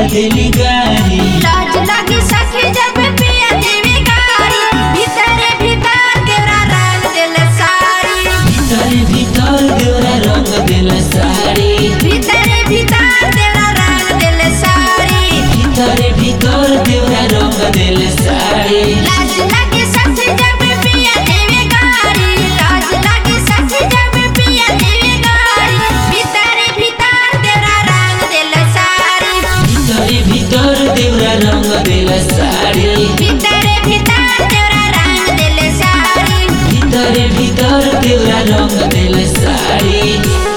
देली गारी लाज लगी सखी जब पिया देवी गारी भीतरे भीतर तेरा रंग दिल सारी भीतर भीतर देवरा रंग देला साड़ी भीतरे भीतर तेरा रंग दिल सारी भीतर भीतर देवरा रंग देला साड़ी लाज लगी सखी जब पिया देवी गारी लाज लगी सखी जब पिया देवी गारी भीतरे भीतर तेरा रंग दिल सारी भीतर भीतर देवरा रंग देला साड़ी भीतरे भीतर तेरा रंग दिल सारी भीतर भीतर देवरा रंग देला sari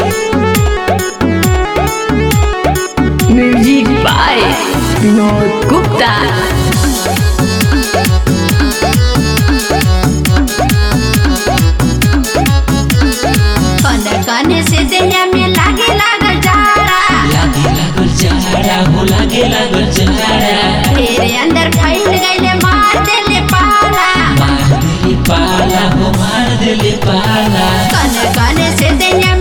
Music by Vinod Gupta. कन कन से देह में लागे लागल जाड़ा लागे लागल चहाड़ा हो लागे लागल चहाड़ा तेरे अंदर फैल गईले मार देले पाला मार देली पाला हो मार देली पाला कन कन से देह